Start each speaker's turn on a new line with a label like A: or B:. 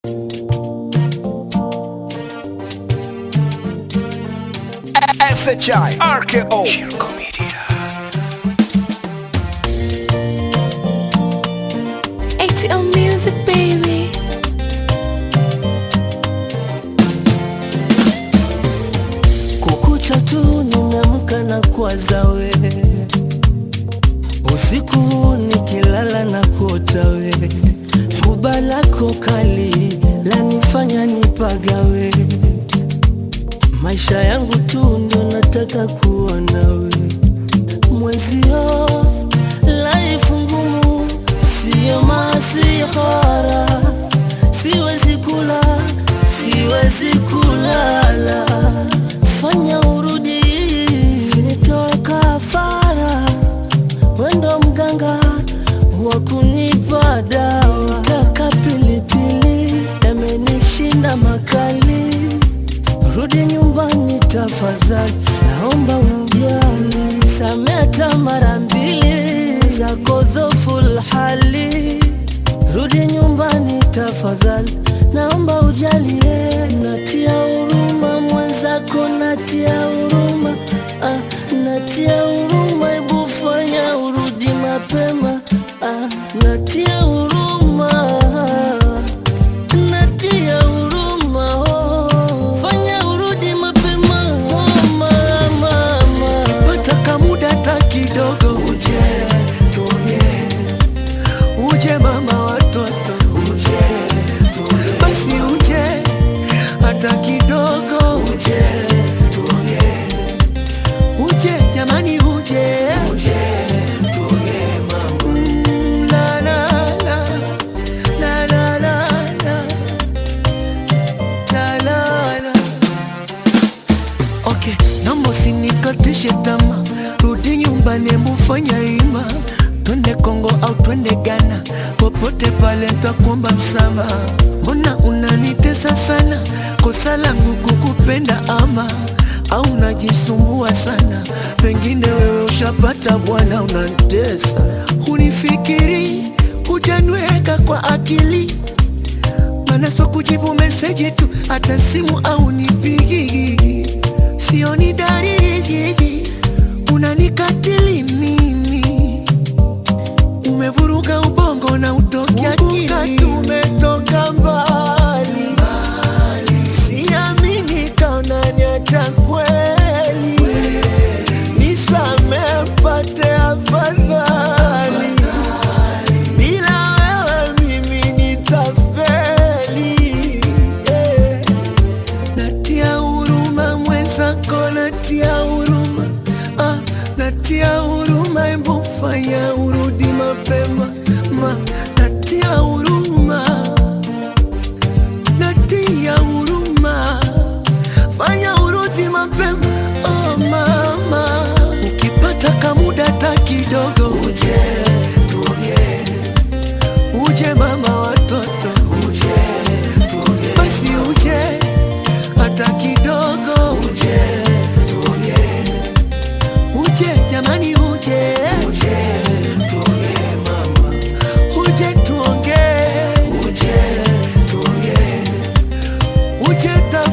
A: SHI RKO Shirko Media
B: ATL Music, baby.
C: Kukucha tu nimeamka na kuwaza we, usiku nikilala na kuota we, huba lako kali lanifanya nipagawe, maisha yangu tu ndio nataka kuona we, mwezio life ngumu, siyo masihara, siwezi kula, siwezi kulala fanya urudi sinitoe kafara, wendo mganga wa kunipa dawa, taka pilipili yamenishinda makali, rudi nyumbani tafadhali, naomba ujali, sameta mara mbili zako dhoful hali, rudi nyumbani tafadhali, naomba ujalie, natia huruma mwenzako, natia huruma ah, natia huruma, ebu fanya urudi mapema ah, natia huruma natia huruma oh, fanya urudi mapema oh, mama,
D: pata kamuda ta kidogo uje tuongee uje mama watoto uje tuongee basi uje hata kidogo uje tuongee uje jamani uje uje tuongee mama mm, la la la la la la la la la la Okay, naomba usinikatishe tama, rudi nyumbani, mufanya ima, twende Kongo au twende Ghana, popote pale ntakuomba msamaha. Mbona unanitesa sana? Kosa langu kukupenda ama au unajisumbua sana? Pengine wewe ushapata bwana, unanitesa. Unifikiri hujanweka kwa akili mana so kujibu meseji tu, hata simu au nipigi, sioni dalili, unanikatili mimi, umevuruga ubongo na utoki akili, tumetoka mbali, siamini kaona niacha kweli, nisamee mpate afadhali bila wewe mimi nitafeli. Yeah. Natia huruma mwenzako, natia huruma ah, natia huruma, hebu fanya urudi mapema ma, natia huruma, natia huruma, fanya urudi mapema oh mama, ukipata kamuda ta kidogo uje tuongee uje mama watoto uje tuongee basi uje hata kidogo uje tuongee uje jamani uje uje tuongee mama uje tuongee uje tuongee uje ta